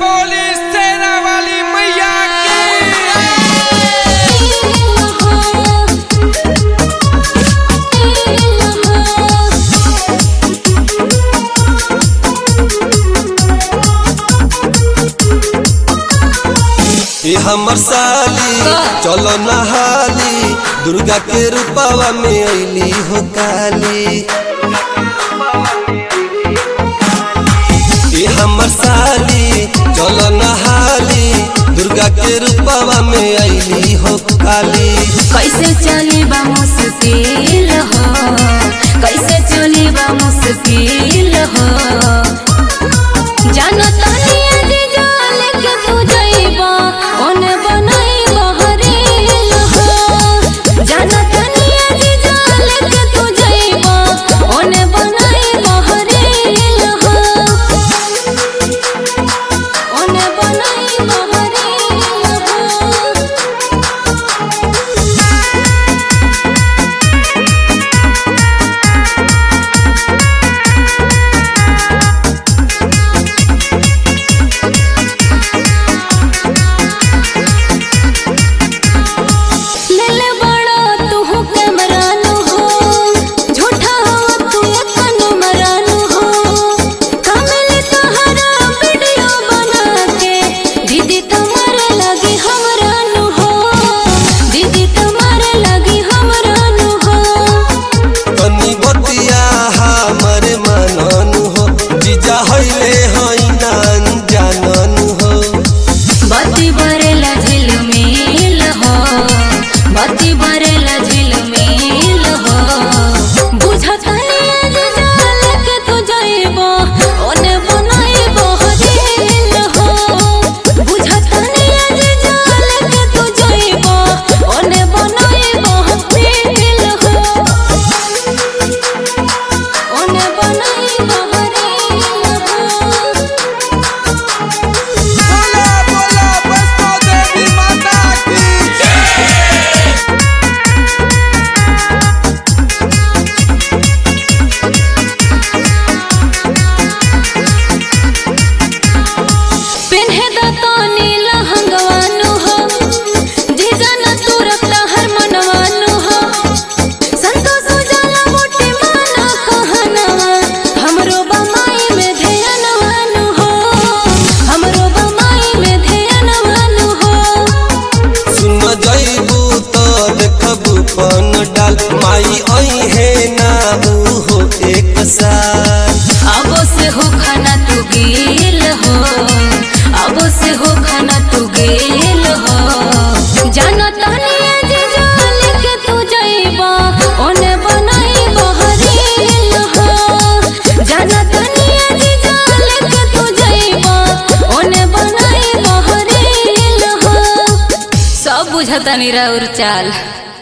बोली सेना वाली मैया की ये हमर साली चलो नहाली दुर्गा के रूपावा में अली हो काली ये हमर साली चलो नहाली दुर्गा के रूपावा में अली हो काली कैसे चली बा मुश्किल हो कैसे चली बा मुश्किल हो जानो तानी आज जाल के तू जइबा ओने बनाइबा हरेल हो जानो तानी आज जाल के तू जइबा ओने बनाइबा हरेल हो ओने बनाइबा हरेल हो लेले बड़ा तू कैमरानु हो झूठा हो तू तनु मरानु हो कमल तहरा वीडियो बना के दीदी तुम्हारे लगी हमरानु हो दीदी तुम्हारे लगी हमरानु हो तनी बतिया हमर मननु हो जीजा हइले हई नान जाननु हो बत्ती बरेला झिलमिल हो बत्ती बरेला झिलमिल हो बुझतनी आज जाल के तू जइबो ओने बनाइबो हजेल हो बुझतनी आज जाल के तू जइबो ओने बनाइबो हजेल हो ओने बनाइबो हजेल हो बोला बोला वैष्णो देवी माता की पेन्हे द तो नीला हंगवानु हो जीजा न तू रखता हर मनवानु हो संतोष उजाला मोटे माना कहनवा हमरो बमाई में ध्यानवानु हो हमरो बमाई में ध्यानवानु हो सुन जइबू तो देखबू पन डाल माई आई है ना ऊ हो एक साल अब से हो खाना तू गेल हो अब से हो खाना तू गेल हो जानो तानी आज जाल के तू जइबा ओने बनाइबो हरेल हो जानो तानी आज जाल के तू जइबा ओने बनाइबो हरेल हो सब बुझतानी राउर चाल